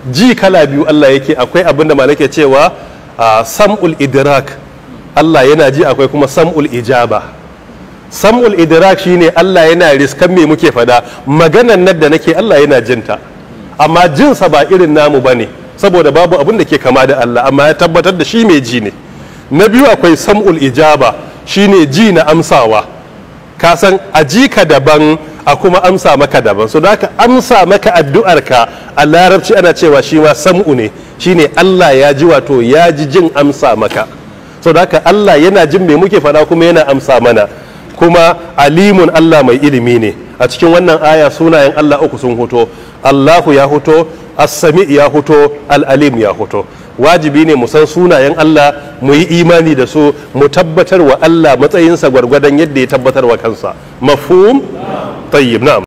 ji kala biyu Allah yake akwai abin da malake cewa a sam'ul idrak Allah yana ji akwai kuma sam'ul ijaba sam'ul idrak shine Allah yana riskan me muke fada maganan nan da nake Allah yana jinta amma jinsa ba irin namu bane saboda babu abin da ke kama da Allah amma ya tabbatar da shi mai ji ne na biyu akwai sam'ul ijaba shine ji na amsawa ka san a ji ka daban a kuma amsa maka daban so da ka amsa maka addu'arka a larabci ana cewa shi ma sam'u ne shine Allah ya ji wato ya ji jin amsa maka so da ka Allah yana jin me muke faɗa kuma yana amsa mana kuma alimun Allah mai ilimi ne a cikin wannan aya sunayen Allah uku sun hoto Allahu ya hoto as-sami ya hoto al-alim ya hoto wajibi ne mu san sunayen Allah mu yi imani da su mu tabbatar wa Allah matsayinsa gwargwadon yadda ya tabbatar wa kansa mafhum tayyib na'am